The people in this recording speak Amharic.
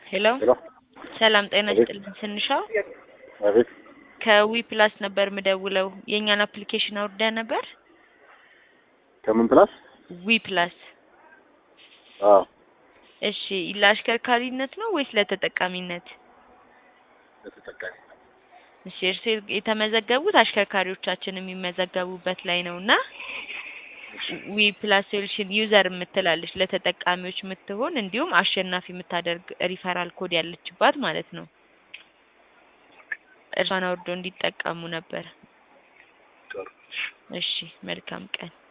ሄሎ ሄሎ ሰላም ጤና አቤት። ይስጥልን ስንሻው አቤት ከዊ ፕላስ ነበር ምደውለው የእኛን አፕሊኬሽን አውርደህ ነበር ከምን ፕላስ ዊ ፕላስ አዎ እሺ ለአሽከርካሪነት ነው ወይስ ለተጠቃሚነት ለተጠቃሚ እሺ እርስ የተመዘገቡት አሽከርካሪዎቻችን የሚመዘገቡበት ላይ ነው እና ዊ ፕላስ ሶሉሽን ዩዘር የምትላለች ለተጠቃሚዎች የምትሆን እንዲሁም አሸናፊ የምታደርግ ሪፈራል ኮድ ያለችባት ማለት ነው እርሷን አውርዶ እንዲጠቀሙ ነበር ጥሩ እሺ መልካም ቀን